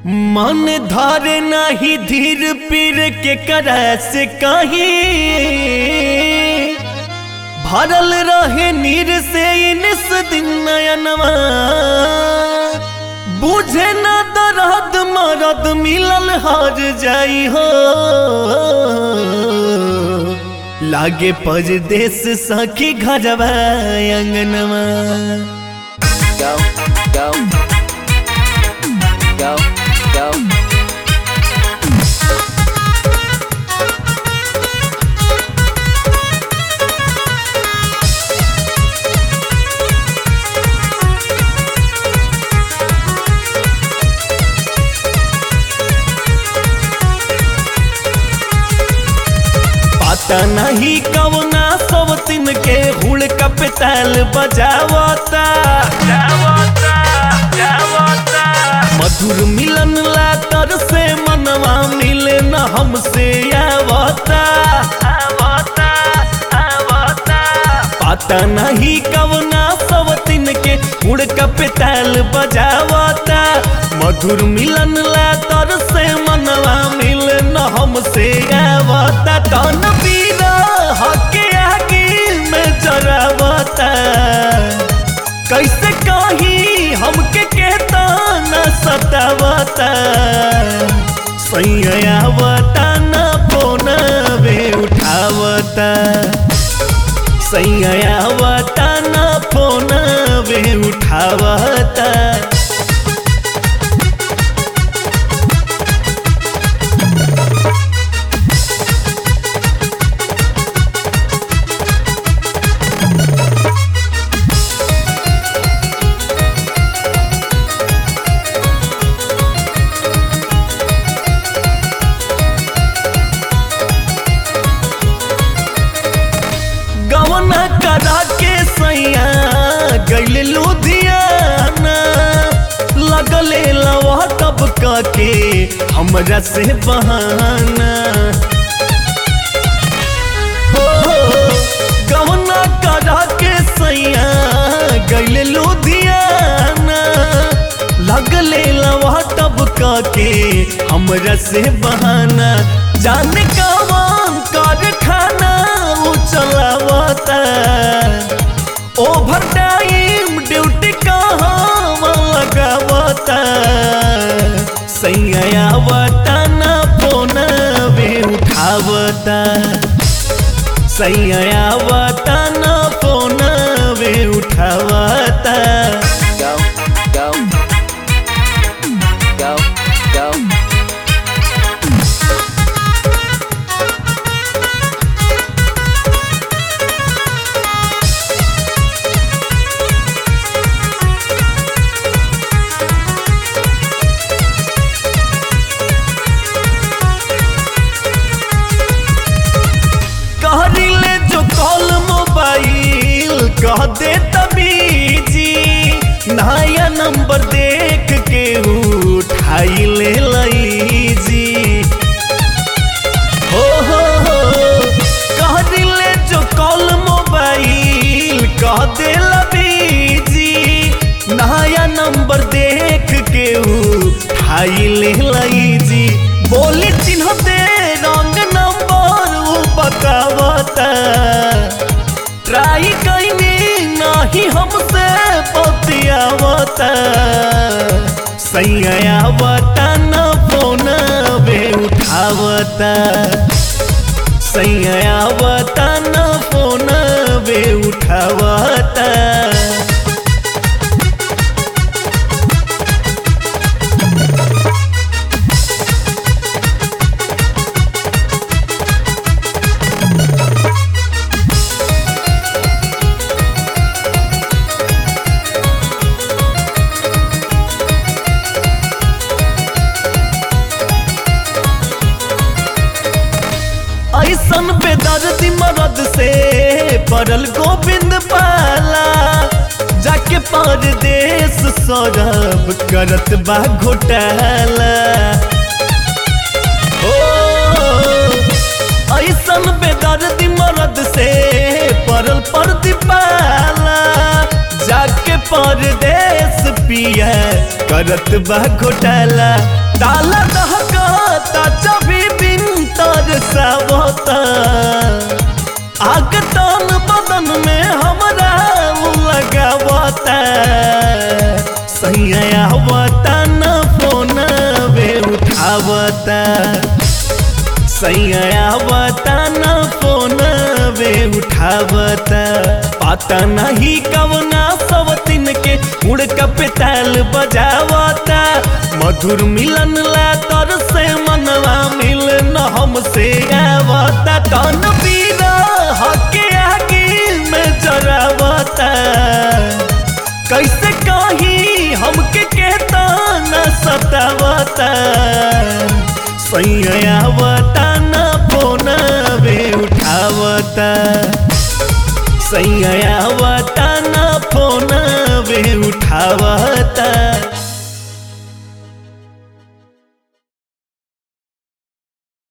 मन धरे नाही धीर पीर के करे से कहीं भरल रहे नीर से इनिस दिन नयनवा बुझे न दर्द मरद मिलल हार जाई हो लागे परदेस सखी घरवा अंगनवा go, go, go, go. पता नहीं कवना सब दिन के हुड़ का पेताल बजावता मधुर मिलन ला तर से मनवा मिले न हमसे आवता पता नहीं कवना सब दिन के हुड़ का पेताल बजावता मधुर मिलन ला तर से मनवा मिले न हमसे आवता तन पीरा हके आगे में जरावता कैसे कही हमके कहता न सतावता सैयावता न फोन वे उठावता सैयावता न फोन वे उठावता गवना करा के सैया गैल लुधियाना लगले लवा तब के हमरा से बहाना हो गवना करा के सैया गैल लुधियाना लगले लवा तब के हमरा से बहाना जाने कवन कारखाना उ चलावता ओवर टाइम ड्यूटी कहाँ लगावता सैयावता न फोन वे उठावता सैयावता न फोन वे उठावता go, go, go, go. कहरिले जो कॉल मोबाइल कह दे तबीजी नया नंबर देख के उठाई ले लईजी हो हो हो कहरिले जो कॉल मोबाइल कह दे लबीजी नया नंबर देख के उठाई ले लईजी बोली चिन्ह दे रंग नंबर उ बतावता ट्राई कैनी नहीं हमसे पतियावता सैयावता न फोन वे उठावता सैयावता न फोन वे उठावता ऐसन बेदर्दी मरद से पड़ल गोविंद पाला जाके परदेश सौरभ करत बा घोटाला ओ ऐसन बेदर्दी मरद से पड़ल परदी पाला जाके परदेश पिया करत बा घोटाला ताला दहकता जभी बिन तरसावता आग तान बदन में हमरा उ लगावता सैया आवता न फोन वे उठावता सैया आवता न फोन वे उठावता पता नहीं कवना सब दिन के मुड़का पे ताल बजावता मधुर मिलन ला तर से मनवा मिल न हमसे आवता तन पीरा हके आगे में जरावता कैसे कही हमके कहता न सतावता सैयावता न फोन वे उठावता सैयावता न फोन वे उठावता